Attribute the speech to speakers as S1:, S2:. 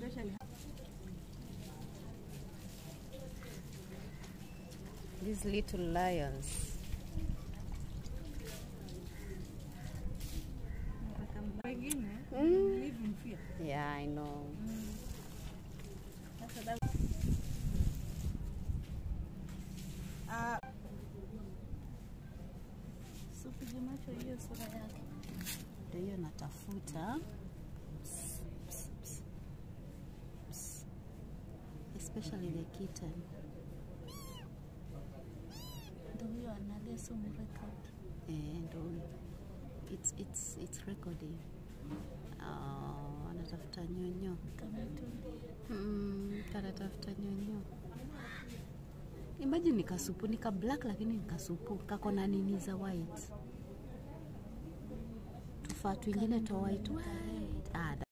S1: especially
S2: These little lions.
S1: wengine
S2: Mm.
S1: live in fear.
S2: Yeah, I know.
S1: Sasa that- Ah. So piga macho hiyo sura yake.
S2: Ndio hiyo natafuta. Ps, ps, ps. Ps. Especially the kitten.
S1: Ndio huyo analia sumu record.
S2: Eh, ndio huyo. It's, it's, it's recording. Oh, anatafuta nyonyo.
S1: Kama tu.
S2: Mm, kanatafuta nyonyo. Imagine ni kasupu, ni ka black lakini ni kasupu, kako na nini za white. Tufaa twingine twa white. Wee.